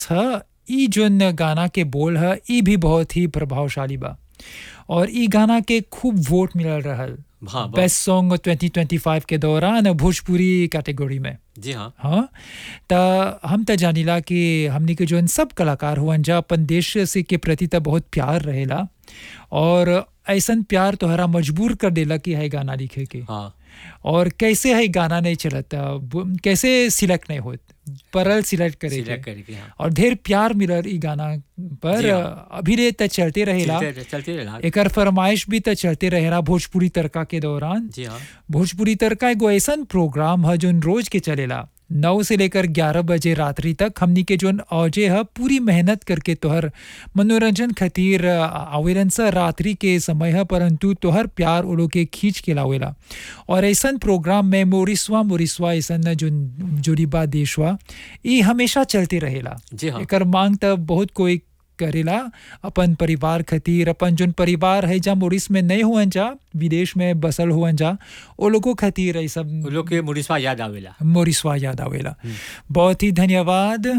ह ई जोन गाना के बोल ह ई भी बहुत ही प्रभावशाली बा और ई गाना के खूब वोट मिलल रहल हाँ बहुत- बेस्ट सॉन्ग 2025 के दौरान भोजपुरी कैटेगरी में जी हाँ हाँ त हम त जानिला कि हमनी के जोन सब कलाकार हुअन जा अपन देश से के प्रति त बहुत प्यार रहेला और ऐसन प्यार तोहरा मजबूर कर देला कि है गाना लिखे के हाँ और कैसे है गाना नहीं चलता वो- कैसे सिलेक्ट नहीं होत परल सिलेक्ट करे के। सिलेक्ट करके हाँ और ढेर प्यार मिलल ई गाना पर जी हाँ। अभी रे त चलते रहेला चलते चलते रहा एकर फरमाइश भी त चलते रहेला भोजपुरी तड़का के दौरान जी हाँ भोजपुरी तड़का एगो ऐसन प्रोग्राम है जोन रोज के चलेला नौ से लेकर ग्यारह बजे रात्रि तक हमनी के जोन औजे है पूरी मेहनत करके तोहर मनोरंजन खातिर आ, आवेलन सा रात्रि के समय है परंतु तोहर प्यार वो लोग के खींच के लावेला और ऐसन प्रोग्राम में मोरिसवा मोरिसवा ऐसन जोन जोरीबा देशवा ई हमेशा चलते रहेला जी हाँ एकर मांग त बहुत कोई करेला अपन परिवार खातिर अपन जोन परिवार है जा मोरिस में नहीं हुअन जा विदेश में बसल हुअन जा ओ लोगों खातिर ऐ सब वो लोग के मुरिस्वा याद आवेला मोरिसवा याद आवेला बहुत ही धन्यवाद